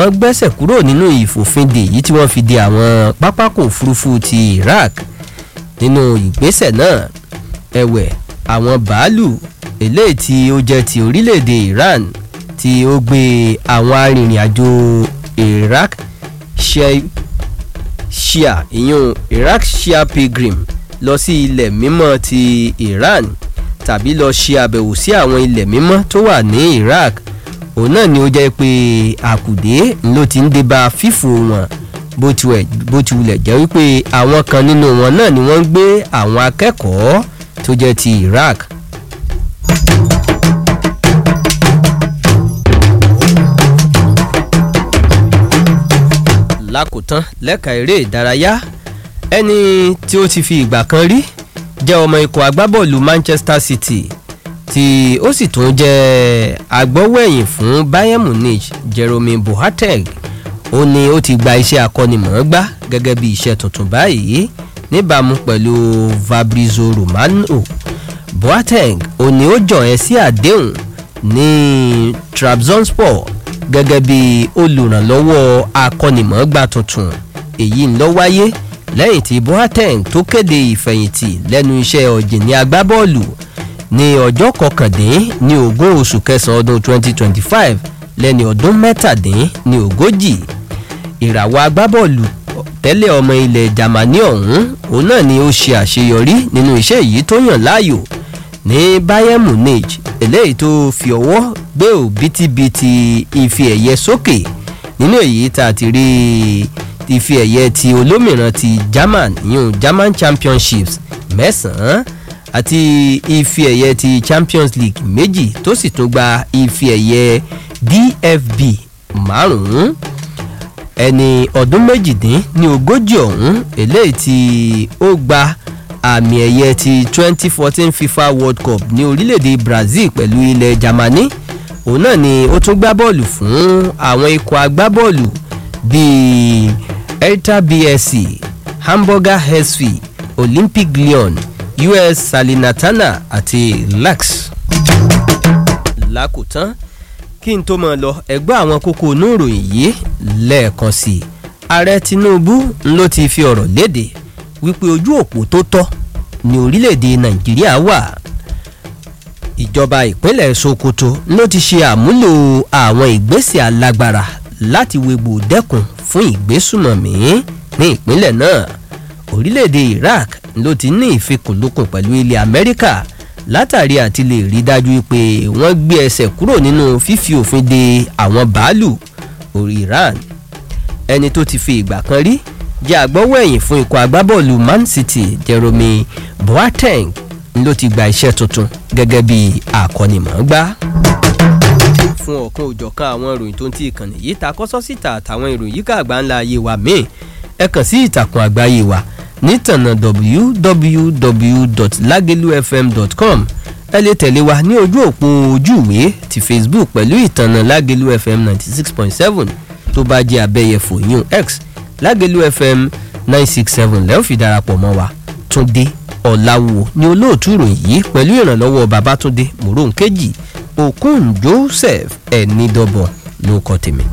wọ́n gbẹ́sẹ̀ kúrò nínú ìfòfindè yìí tí wọ́n fi de àwọn pápákọ̀ òfurufú ti Iraq nínú ìgbésẹ̀ náà ẹ̀wẹ̀ àwọn bàálù eléyìí tí ó jẹ́ ti orílẹ̀-èdè Iran tí ó gbé àwọn arìnrìn-àjò Iraq Shia ìyún Iraq Shia pilgrim lọ sí ilẹ̀ mímọ́ ti Iran tàbí lọ ṣe àbẹ̀wò sí àwọn ilẹ̀ mímọ́ tó wà ní Iraq òun náà ni ó jẹ́ pé àkùdé ló ti ń dé bá fífò wọn bó ti wulẹ̀ jẹ́ wípé àwọn kan nínú wọn náà ni wọ́n ń gbé àwọn akẹ́kọ̀ọ́ tó jẹ́ ti Iraq. lákòótán lẹ́ka eré ìdárayá ẹni tí ó ti fi ìgbà kan rí jẹ́ ọmọ ikọ̀ agbábọ́ọ̀lù Manchester City tí ó sì tún jẹ́ agbọ́wẹ̀yìn fún Bayern Munich Jerome Boateng ó ní ó ti gba iṣẹ́ akọ́nimọ̀ọ́gbá gẹ́gẹ́ bí iṣẹ́ tuntun báyìí níbàámu pẹ̀lú Fabrizio Romano Boateng ó ní ó jọ̀ ẹ́ sí àdéhùn ní Trabzonspor gẹ́gẹ́ bí olùrànlọ́wọ́ akọ́nimọ̀ọ́gbá tuntun èyí ń lọ wáyé lẹ́yìn tí Boateng tó kéde ìfẹ̀yìntì lẹ́nu iṣẹ́ ọ̀jìnì agbábọ́ọ̀lù ní ọjọ́ kọkàndín ní ogún oṣù kẹsàn-án ọdún 2025 lẹ́ni ọdún mẹ́tàdín ní ogójì ìràwọ̀ agbábọ́ọ̀lù tẹ́lẹ̀ ọmọ ilẹ̀ Jámánì ọ̀hún òun náà ni ó ṣe àṣeyọrí nínú iṣẹ́ yìí tó yàn láàyò ní Bayern Munich eléyìí tó fi ọwọ́ gbé òbítíbitì ife ẹ̀yẹ sókè nínú èyí tá a ti rí ife ẹ̀yẹ ti olómìnira ti German yún German Championships mẹ́sàn-án àti ife ẹ̀yẹ ti Champions League méjì tó sì tún gba ife ẹ̀yẹ DFB márùn-ún ẹni ọdún méjìdín ní ogójì ọ̀hún eléyìí tí ó gba àmì ẹ̀yẹ ti 2014 FIFA World Cup ní orílẹ̀-èdè Brazil pẹ̀lú ilẹ̀ Germany òun náà ni ó tún gbá bọ́ọ̀lù fún àwọn ikọ̀ agbábọ́ọ̀lù bíi Hertha BSC Hamburger HSV Olympic Lyon US Salernitana àti Lax. lákòótán kí n tó mọ̀ lọ ẹgbẹ́ àwọn kókó inú ìròyìn yìí lẹ́ẹ̀kan sí i ààrẹ Tinubu ló ti fi ọ̀rọ̀ léde wípé ojú òpó tó tọ́ ní orílẹ̀-èdè Nàìjíríà wà ìjọba ìpínlẹ̀ Sokoto ló ti ṣe àmúlò àwọn ìgbésẹ̀ alágbára láti wegbò dẹ́kun fún ìgbésùmọ̀mí ní ìpínlẹ̀ náà orílẹ̀-èdè Iraq ló ti ní ìfikùnlukùn pẹ̀lú ilẹ̀ Amẹ́ríkà látàrí àti lè rí dájú pé wọ́n gbé ẹsẹ̀ kúrò nínú fífi òfin de àwọn bàálù orí Iran ẹni tó ti fi ìgbà kan rí jẹ́ agbọ́wọ́ ẹ̀yìn fún ikọ̀ agbábọ́ọ̀lù Man City Jerome Boateng ló ti gba iṣẹ́ tuntun gẹ́gẹ́ bí akọ́nimọ̀ọ́gbá fún ọ̀kan òjọ̀kan àwọn ìròyìn tó ń ti ìkànnì yìí ta kọ́sọ́ síta àtàwọn ìròyìn yìí ká ńlá ayé wa míì ẹ kàn sí ìtàkùn àgbáyé wa nítànà www.lagelufm.com ẹ lè tẹ̀lé wa ní ojú òpó ojúwe ti Facebook pẹ̀lú ìtànà Lagelu FM ninety six point seven tó bá jẹ́ abẹ́yẹfò yún X Lagelu FM nine six seven lẹ́ẹ̀ fi darapọ̀ mọ́ wa Túndé Ọ̀làwò ni olóòtú ìròyìn yìí pẹ̀lú ìrànlọ́wọ́ Babátúndé Mòrónkejì Okun Joseph Ẹ̀nìdọ́bọ̀ ló kọ́ tèmi.